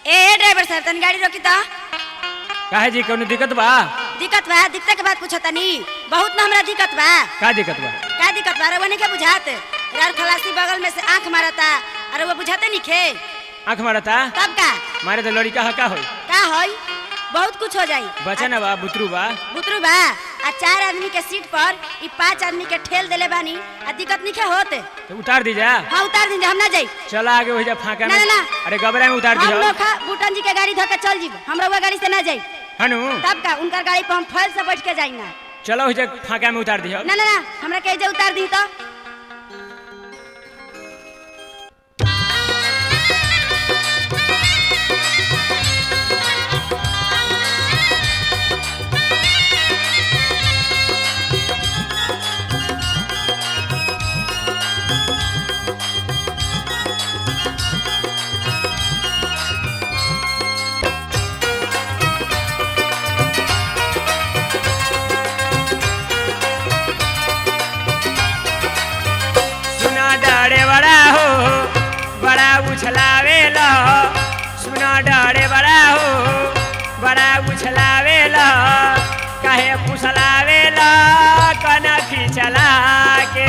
ए driver साहब तनी गाड़ी रोकी तो काहे जी कौनो दिक्कत बा दिक्कत बा दिक्कत के बात पूछो तनी बहुत ना हमरा दिक्कत बा का दिक्कत बा का दिक्कत बा रवने के बुझात यार खलासी बगल में से आंख मारता अरे वो बुझाते नहीं खे आँख मारता तब का मारे तो लड़का हा का होई का होई बहुत कुछ हो जाई बचा ना बा बुतरू बा बुतरू बा आ चार आदमी के सीट पर ई पांच आदमी के ठेल देले बानी आ दिक्कत नहीं खे होत तो उतार दी जा हाँ उतार दीजिए हम ना जाई चला आगे हो जा फाका में ना, ना, ना। अरे गबरा में उतार दी हम लोग बूटन जी के गाड़ी धोके चल जीब हमरा वो गाड़ी से ना जाई हनु तब का उनकर गाड़ी पर हम फल से बैठ के जाई ना चलो हो जा फाका में उतार दी ना ना ना हमरा के जे उतार दी तो सुना डरे बड़ा हो बड़ा उछलावे लो सुना डरे बड़ा हो बड़ा उछलावे लो काहे फुसलावे लो कनखी चला के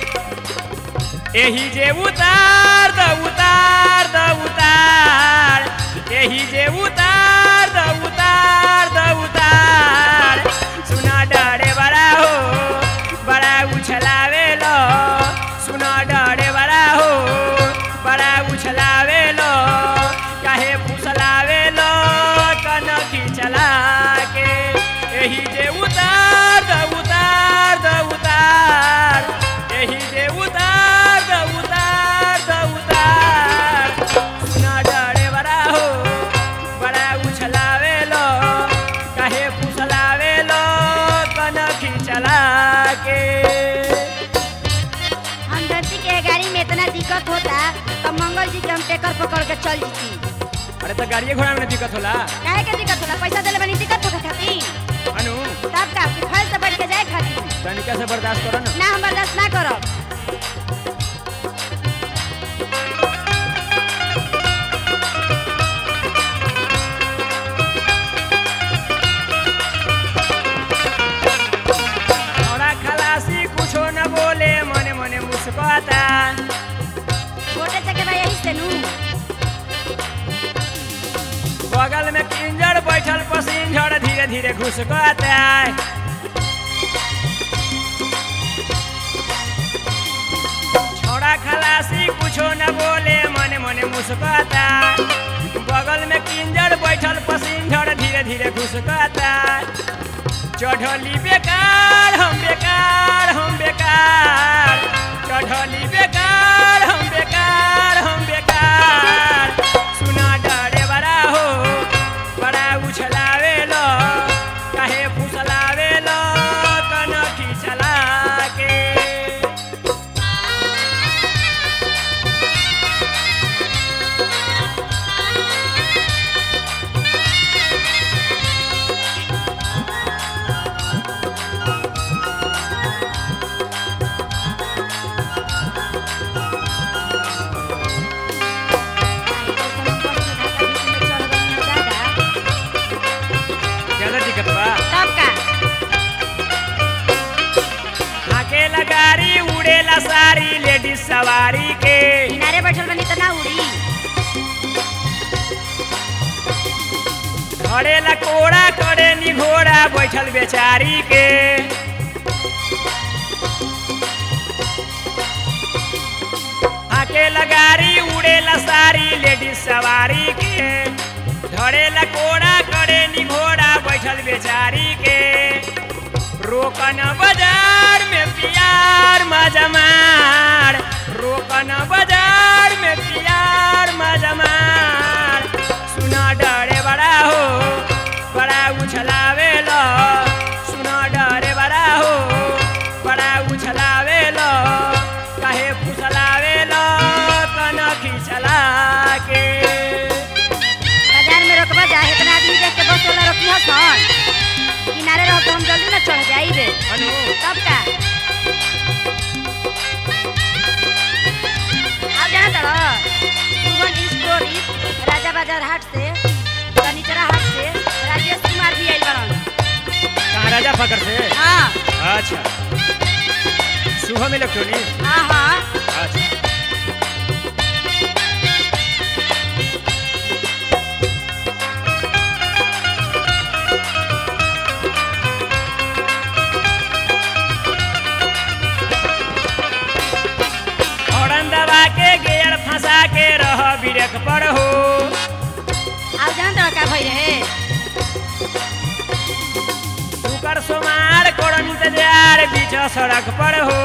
एही जे उतार द उतार द उतार एही जे उतार द उतार द उतार सुना डरे बड़ा हो बड़ा उछलावे लो सुना डरे बड़ा हो बड़ा उछलावे लो काहे फुसलावे लो कनखी चला के एही जे उतार द उतार द उतार एही जे उतार द उतार द उतार सुना डरे बड़ा हो बड़ा उछलावे लो काहे फुसलावे लो कनखी चला के हम धरती के गाड़ी में इतना दिक्कत होता तो मंगल जी के हम टेकर पकड़ के चल जीती अरे तो गाड़िए घोड़ा में दिक्कत होला काहे के दिक्कत होला पैसा देले बनी दिक्कत होखे खातिर अनु तब का कि फल से बैठ के जाए खातिर तनिका से बर्दाश्त करो ना ना हम बर्दाश्त ना करब थोड़ा खलासी कुछो न बोले मने मने मुस्कुराता छोटे चके भाई यही से नू बगल में किंजर बैठल पसिंजर धीरे धीरे घुसकाता छोड़ा खलासी कुछो न बोले मने मने मुस्कुराता बगल में किंजर बैठल पसिंजर धीरे धीरे घुसकाता चढ़ली बेकार हम बेकार हम बेकार चढ़ली बेकार हम बेकार हम बेकार सुना डरे बड़ा हो बड़ा उछलावे लो काहे फुसलावे लो कनखी चला के ज्यादा दिक्कत बा तब का अकेला गाड़ी उड़ेला सारी लेडीज सवारी के किनारे बैठल बनी तो ना उड़ी घड़ेला कोड़ा करे नी घोड़ा बैठल बेचारी के अकेला गाड़ी उड़ेला सारी लेडीज सवारी के धड़ेला कोड़ा करे नी घोड़ा बैठल बेचारी के रोकन बाजार में प्यार मजमार रोकन बाजार में प्यार मजमार सुना डरे बड़ा हो बड़ा उछलावे लो सुना डरे बड़ा हो बड़ा उछलावे लो काहे फुसलावे लो कनखी चला के बाजार में रोकबा जा इतना आदमी देख के बस वाला रोकी हसन किनारे रहो तो हम जल्दी ना चढ़ जाइबे अनु तब का आप जाना तड़ो सुमन स्टोरी राजा बाजार हाट से राजा फकर से हाँ अच्छा शुभम इलेक्ट्रॉनिक हाँ हाँ अच्छा हॉर्न दबा के गियर फंसा के रह ब्रेक पर हो अब जान तो का भई रहे शुकर सोमार कोड़ इंतजार बीच सड़क पर हो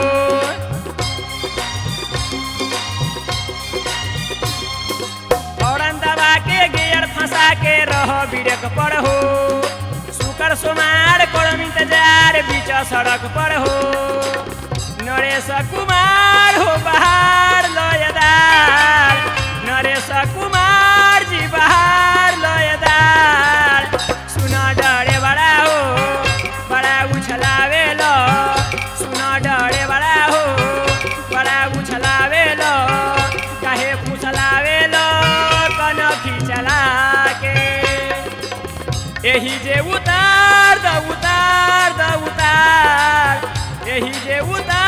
हॉर्न दबा के गियर फंसा के रह ब्रेक पर हो शुकर सोमार कोड़ इंतजार बीच सड़क पर हो नरेश कुमार हो बहार लयदार नरेश कुमार जी बहार लयदार सुना डरे बड़ा हो बड़ा उछलावे लो सुना डरे बड़ा हो बड़ा उछलावे लो काहे फुसलावे लो कनखी चला के एही जे उतार द उतार द उतार एही जे उतार